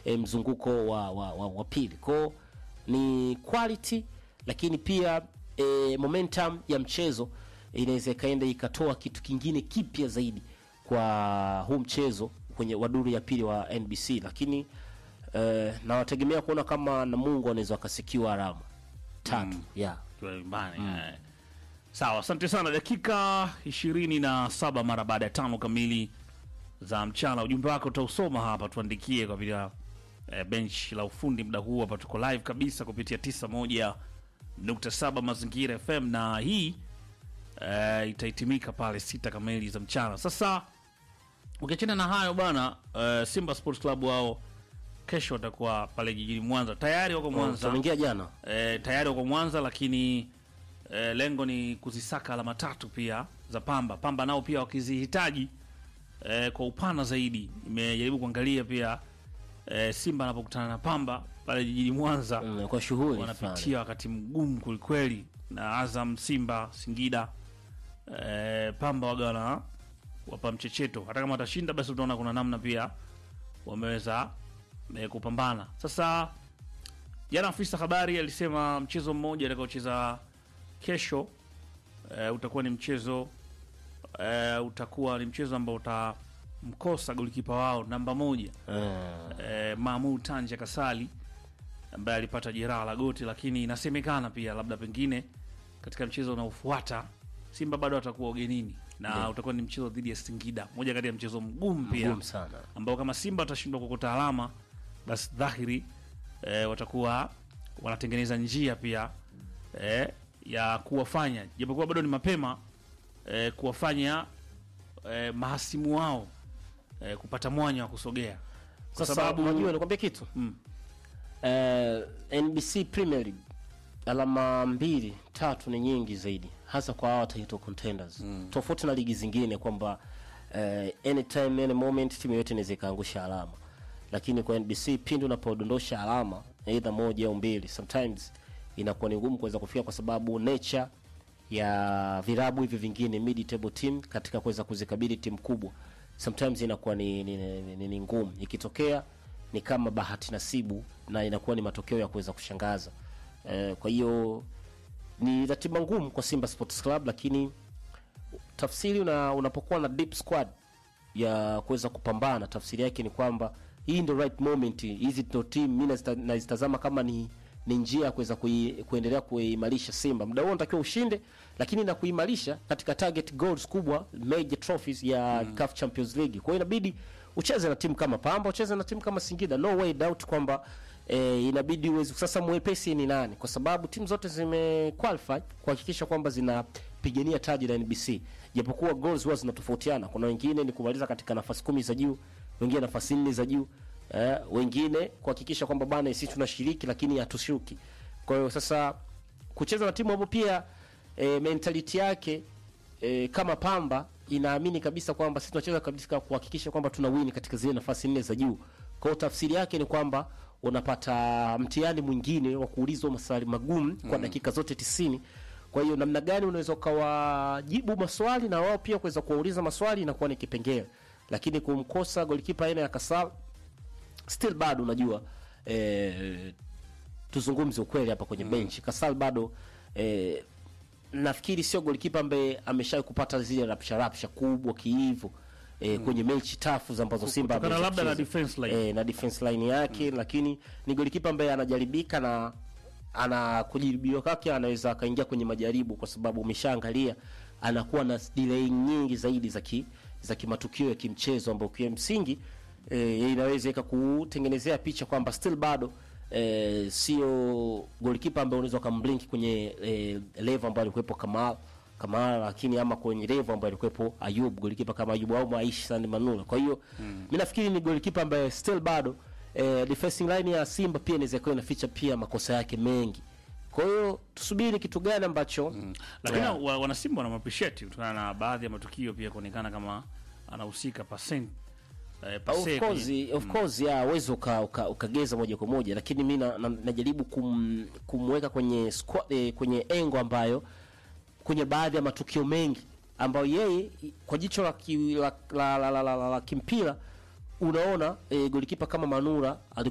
e, mzunguko wa, wa, wa, wa pili kwao ni quality lakini pia e, momentum ya mchezo inaweza ikaenda ikatoa kitu kingine kipya zaidi kwa huu mchezo kwenye waduru ya pili wa NBC lakini eh, nawategemea kuona kama Namungo anaweza wakasikiwa alama tatu yeah. Tuwe nyumbani eh. Sawa, asante sana. Dakika ishirini na saba mara baada ya tano kamili za mchana. Ujumbe wako utausoma hapa, tuandikie kwa vile eh, bench la ufundi muda huu hapa tuko live kabisa kupitia 91.7 Mazingira FM na hii eh, itahitimika pale sita kamili za mchana. Sasa ukiachana na hayo bwana, eh, Simba Sports Club wao kesho watakuwa pale jijini Mwanza, tayari wako Mwanza Wameingia jana e, tayari wako Mwanza, lakini e, lengo ni kuzisaka alama tatu pia za Pamba. Pamba nao pia wakizihitaji e, kwa upana zaidi. Nimejaribu kuangalia pia e, Simba anapokutana na Pamba pale jijini Mwanza mm, kwa shughuli fulani. wanapitia wakati mgumu kwelikweli, na Azam, Simba, Singida e, Pamba waga wana wapa mchecheto. Hata kama watashinda, basi utaona kuna namna pia wameweza e, kupambana. Sasa jana afisa habari alisema mchezo mmoja atakaocheza kesho e, utakuwa ni mchezo e, utakuwa ni mchezo ambao utamkosa golikipa wao namba moja Eh, eh, Mahmud Tanja Kasali ambaye alipata jeraha la goti, lakini inasemekana pia labda pengine katika mchezo unaofuata Simba bado atakuwa ugenini na Ndio. utakuwa ni mchezo dhidi ya Singida, moja kati ya mchezo mgumu pia ngumu sana ambao kama Simba watashindwa kukota alama basi dhahiri eh, watakuwa wanatengeneza njia pia eh, ya kuwafanya japokuwa bado ni mapema eh, kuwafanya eh, mahasimu wao eh, kupata mwanya wa kusogea kwa sasa sababu unajua nikwambia kitu Mm. eh, NBC Premier League alama mbili tatu ni nyingi zaidi hasa kwa hawa title contenders mm. tofauti na ligi zingine kwamba eh, anytime any moment timu yote inaweza ikaangusha alama lakini kwa NBC pindi unapodondosha alama either moja au mbili sometimes inakuwa ni ngumu kuweza kufika kwa sababu nature ya virabu hivi vingine mid table team katika kuweza kuzikabili timu kubwa sometimes inakuwa ni, ni, ni, ni, ni ngumu ikitokea ni kama bahati nasibu na inakuwa ni matokeo ya kuweza kushangaza eh, kwa hiyo ni ratiba ngumu kwa Simba Sports Club lakini tafsiri una, unapokuwa na deep squad ya kuweza kupambana tafsiri yake ni kwamba hii ndio right moment hizi ndio team mimi nazita- nazitazama kama ni ni njia ya kuweza kui, kuendelea kuimarisha Simba. Muda huo unatakiwa ushinde, lakini na kuimarisha katika target goals kubwa, major trophies ya mm. CAF Champions League. Kwa hiyo inabidi ucheze na timu kama Pamba, ucheze na timu kama Singida. No way doubt kwamba eh, inabidi uweze sasa. Mwepesi ni nani? Kwa sababu timu zote zime qualify kuhakikisha kwamba zinapigania taji la NBC, japokuwa goals huwa zinatofautiana. Kuna wengine ni kumaliza katika nafasi kumi za juu, wengine nafasi nne za juu eh, wengine kuhakikisha kwamba bana sisi tunashiriki lakini hatushuki. Kwa hiyo sasa kucheza na timu ambayo pia e, mentality yake e, kama Pamba inaamini kabisa kwamba sisi tunacheza kabisa kuhakikisha kwamba tuna win katika zile nafasi nne za juu. Kwa hiyo tafsiri yake ni kwamba unapata mtihani mwingine wa kuulizwa maswali magumu kwa dakika zote tisini. Kwa hiyo namna gani unaweza ukawajibu maswali na wao pia kuweza kuwauliza maswali inakuwa ni kipengele, lakini kumkosa golikipa aina ya Kasal still bado unajua eh, tuzungumze ukweli hapa kwenye benchi Kasal bado eh, nafikiri sio golikipa ambaye ameshawahi kupata zile rapsha rapsha kubwa kiivo eh, kwenye mechi tafu ambazo Simba Kutokana ameweza labda na kucheza. defense line. eh, na defense line yake lakini ni golikipa ambaye anajaribika na ana kujaribiwa kwake anaweza akaingia kwenye majaribu kwa sababu umeshaangalia anakuwa na delay nyingi zaidi za ki, za kimatukio ya kimchezo ambayo kwa msingi e, inaweza ikakutengenezea picha kwamba still bado e, sio golikipa ambaye unaweza ukamblink kwenye e, level ambayo alikuwepo Kamal Kamara lakini ama kwenye level ambayo alikuwepo Ayub golikipa kama Ayub au Aishi Sande Manula. Kwa hiyo mimi nafikiri ni golikipa ambaye still bado eh, defensive line ya Simba pia inaweza kuwa inaficha pia makosa yake mengi. Kwa hiyo tusubiri kitu gani ambacho lakini Yeah. wa, wanasimba wanamappreciate kutokana na baadhi ya matukio pia kuonekana kama anahusika percent eh, of pase course, kwenye- of course ya uwezo uka, uka, ukageza moja kwa moja, lakini mi na, na, najaribu kum, kumweka kwenye squad, eh, kwenye engo ambayo kwenye baadhi ya matukio mengi ambayo yeye i- kwa jicho la, ki, la, la, la, la, la, la, la kimpira unaona eh, golikipa kama Manura alikuwa